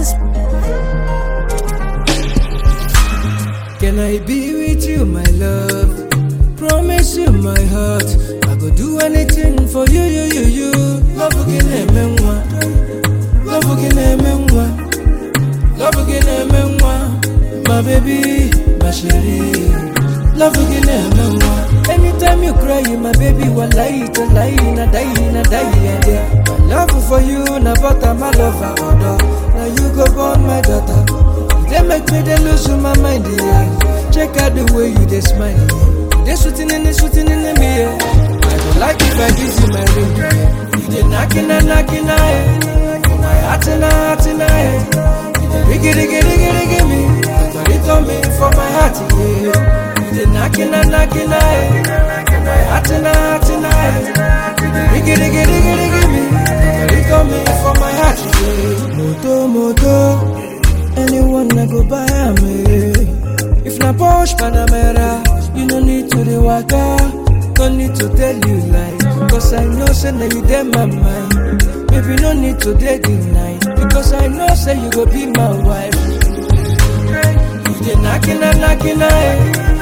Can I be with you, my love? Promise you my heart. I go do anything for you, you, you, you. Love again, amen. Love again, amen. Love again, amen. My baby, my chérie. Love again, amen. Anytime you cry, my baby, will lie to lie, na die, na die, yeah, yeah. My love for you, na butter, my love for other. Now you go born my daughter. They make me they lose my mind, yeah. Check out the way you they smile, yeah. They shooting in the shooting in the mirror. I don't like if I give you my ring. yeah. You they knocking and knocking, I For my heart and heart and I You they riggy riggy riggy riggy me. It on me for my heart, yeah. You they knocking and knocking, I For my heart and heart and I You they riggy riggy riggy riggy me. It on me for my heart, yeah. Moto moto. Anyone I go buy am eh. If na Porsche Panamera, you no need to the waka, no need to tell you lie. Cause I know say na you dey my mind. Baby no need to dey deny, because I know say you go be my wife. You dey knocking and knocking eh.